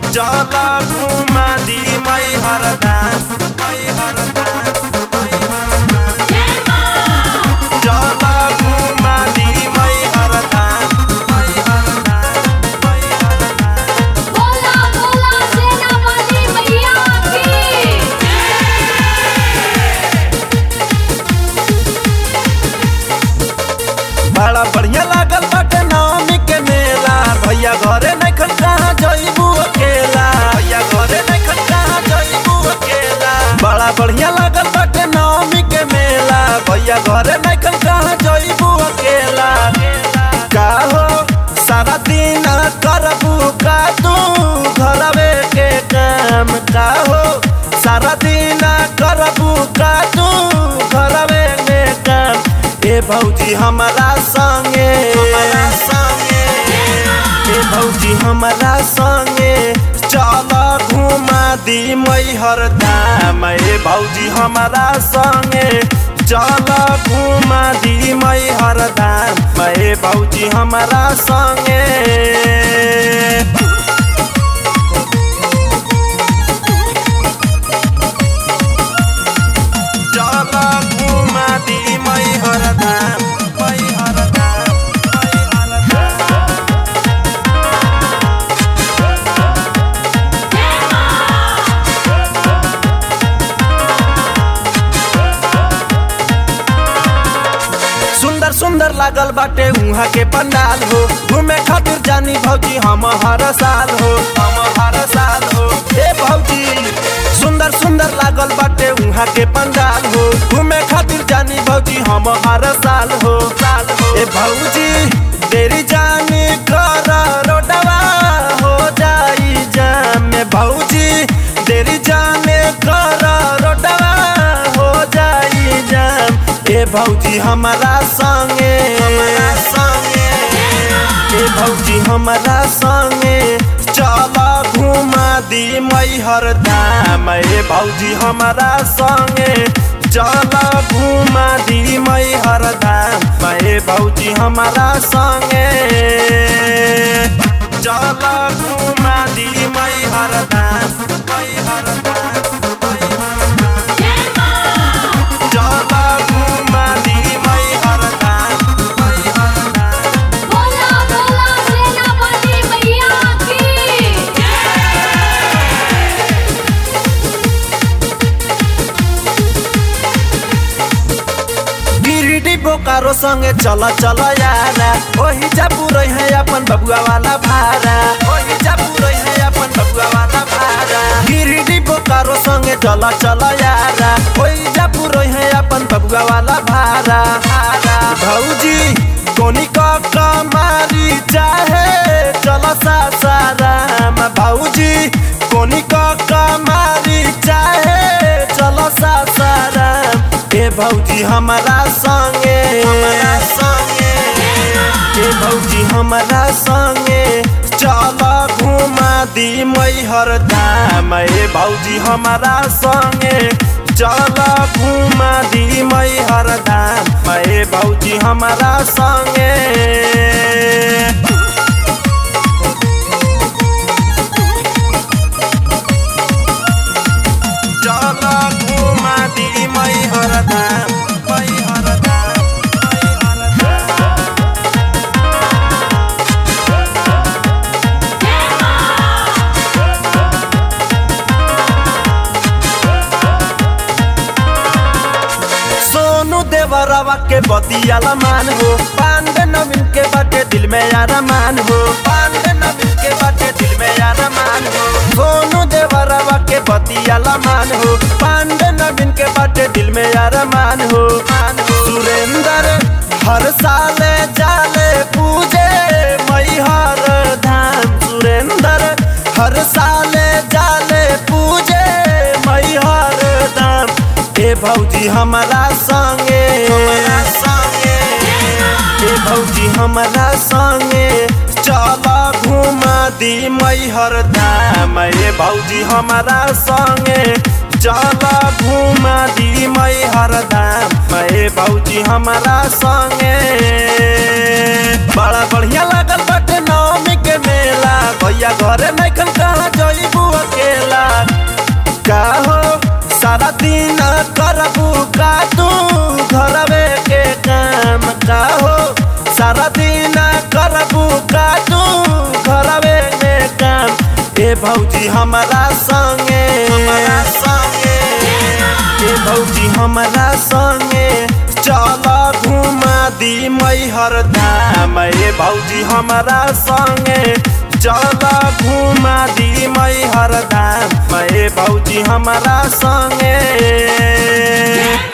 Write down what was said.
चला घुमा दी मई हरदास मई हरदास मई हरदास चला घुमा दी मई हरदास मई हरदास मई हरदास बोला बोला सेनापति मैया की बड़ा बढ़िया लागल बाटे नवमी के मेला भैया घरे नहीं खन कहाँ जइबू अकेला भैया घरे नहीं खन कहाँ जइबू अकेला बड़ा बढ़िया लागल बाटे नवमी के मेला भैया घरे नहीं खन कहाँ जइबू अकेला का हो सारा दिन करबू का तू घरवे के काम का हो सारा दिन करबू का तू घरवे में काम ए भौजी हमारा संगे हमारा संगे ए भौजी हमारा संगे चल घुमा दी मैहर धाम ए भौजी हमारा संगे चल घुमा दी मैहर धाम ए भौजी हमारा संगे चल घुमा दी मैहर धाम मैहर धाम मैहर धाम सुंदर सुंदर लागल बाटे उहाँ के पंडाल हो घूमे खातिर जानी भौजी हम हर साल हो हम हर साल हो ए भौजी सुंदर सुंदर लागल बाटे उहाँ के पंडाल हो घूमे खातिर जानी भौजी हम हर साल हो साल हो ए भौजी देरी जानी कर रोडवा हो जाई जाम में भौजी देरी जाने कर रोडवा हो जाई जाम ए भौजी हमारा संगे हमारा संगे ए भौजी हमारा संगे चल घुमा दी मैहर धाम ए भौजी हमारा संगे चल घुमा दी मैहर धाम ए भौजी हमारा संगे चल घुमा दी मैहर धाम मैहर धाम मैहर धाम चला घुमा दी मैहर धाम मैहर धाम बोला बोला सेनापति मैया की गिरिडी बोकारो संगे चल चल यारा ओही जा पुरै है अपन बबुआ वाला भारा ओही जा पुरै है अपन बबुआ वाला भारा गिरिडी बोकारो संगे चल चल यारा ओही जा पुरै है अपन बबुआ वाला भारा भारा भौजी कोनी का कमारी चाहे चल सासाराम भौजी कोनी का कमारी चाहे चल सासाराम ए भौजी हमारा संगे हमारा संगे ए भौजी हमारा संगे चल घुमा दी मैहर धाम ए भौजी हमारा संगे चल घुमा दी मैहर धाम ए भौजी हमारा संगे चल घुमा दी मैहर धाम मैहर धाम मैहर धाम सोनू देवरवा के बतियाला मान हो पांडे नवीन के बाटे दिल में अरमान हो पांडे नवीन के बाटे दिल में अरमान हो सोनू देवरवा के बतियाला मान हो पांडे नवीन के बाटे दिल में अरमान हो सुरेंद्र हर साल जाले पूजे मैहर धाम सुरेंद्र हर साल जाले पूजे मैहर धाम ए भौजी हमारा संगे हमारा संगे ए भौजी हमारा संगे चल घुमा दी मैहर धाम ए भौजी हमारा संगे चल घुमा दी मैहर धाम ए भौजी हमारा संगे बड़ा बढ़िया लागल बाटे नवमी के मेला भैया घरे नहीं कहाँ जई दिन करबू का तू घरवे के काम का हो सारा दिन करबू का तू घरवे में काम ए भौजी हमारा संगे हमारा संगे ए भौजी हमारा संगे चल घुमा दी मैहर धाम ए भौजी हमारा संगे चल घुमा दी मैहर धाम ए भौजी हमारा संगे